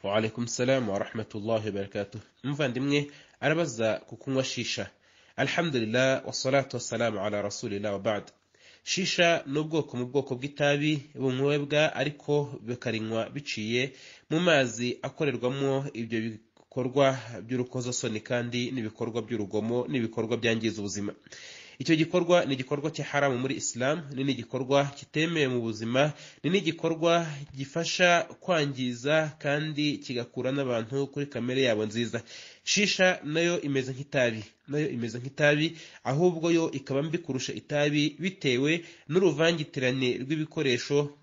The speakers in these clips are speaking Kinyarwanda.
waalaikum salamu warahmatullahi wabarakatuh umuvandimwe arabaza ku kunywa shisha alhamdulillah wasalatu wasalamu ala rasulillah wabad shisha ni ubwoko mu bwoko bw'itabi bunywebwa ariko bikarinywa biciye mu mazi akorerwamo ibyo bikorwa by'urukozasoni kandi n'ibikorwa by'urugomo n'ibikorwa byangiza ubuzima icyo gikorwa ni igikorwa cya haramu muri isilamu ni n'igikorwa kitemewe mu buzima ni n'igikorwa gifasha kwangiza kandi kigakura n'abantu kuri kamere yabo nziza shisha nayo imeze nk'itabi nayo imeze nk'itabi ahubwo yo ikaba mbi kurusha itabi bitewe n'uruvangitirane rw'ibikoresho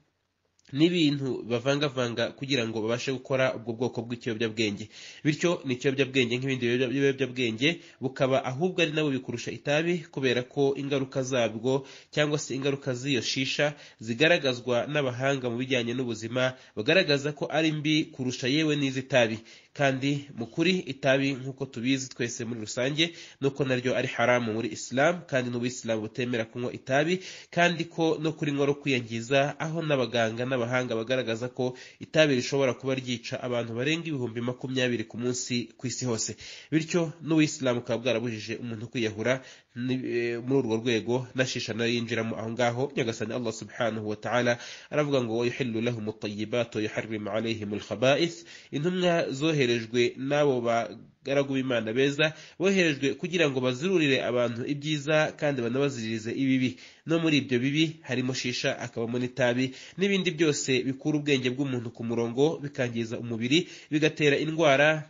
n'ibintu bavangavanga kugira ngo babashe gukora ubwo bwoko bw'ikiyobyabwenge bityo ni ikiyobyabwenge nk'ibindi biyobyabwenge bukaba ahubwo ari nabo bikurusha itabi kubera ko ingaruka zabwo cyangwa se ingaruka z'iyo shisha zigaragazwa n'abahanga mu bijyanye n'ubuzima bagaragaza ko ari mbi kurusha yewe n'iz'itabi kandi mu kuri itabi nk'uko tubizi twese muri rusange nuko naryo ari haramu muri isilamu kandi n'ubuyisilamu butemera kunywa itabi kandi ko no kurinywa no kwiyangiza aho n'abaganga n'abahanga bagaragaza ko itabi rishobora kuba ryica abantu barenga ibihumbi makumyabiri ku munsi ku isi hose bityo n'ubuyisilamu bukaba bwarabujije umuntu kwiyahura muri urwo rwego na shisha nayo yinjiramo aho ngaho nyagasani allah subhanahu wa ta'ala aravuga ngo yuhillu lahum at-tayyibat wa yuharrimu alayhim al-khaba'ith intumwa zohere boherejwe n'abo bagaragu b'imana beza boherejwe kugira ngo bazirurire abantu ibyiza kandi banabaziririze ibibi no muri ibyo bibi harimo shisha akabamo n'itabi n'ibindi byose bikura ubwenge bw'umuntu ku murongo bikangiza umubiri bigatera indwara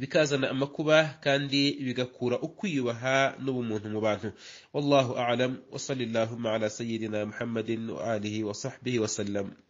bikazana amakuba kandi bigakura ukwiyubaha n'ubumuntu mu bantu wallahu alam wa sallallahu ala sayyidina muhammadin wa alihi wa sahbihi wa sallam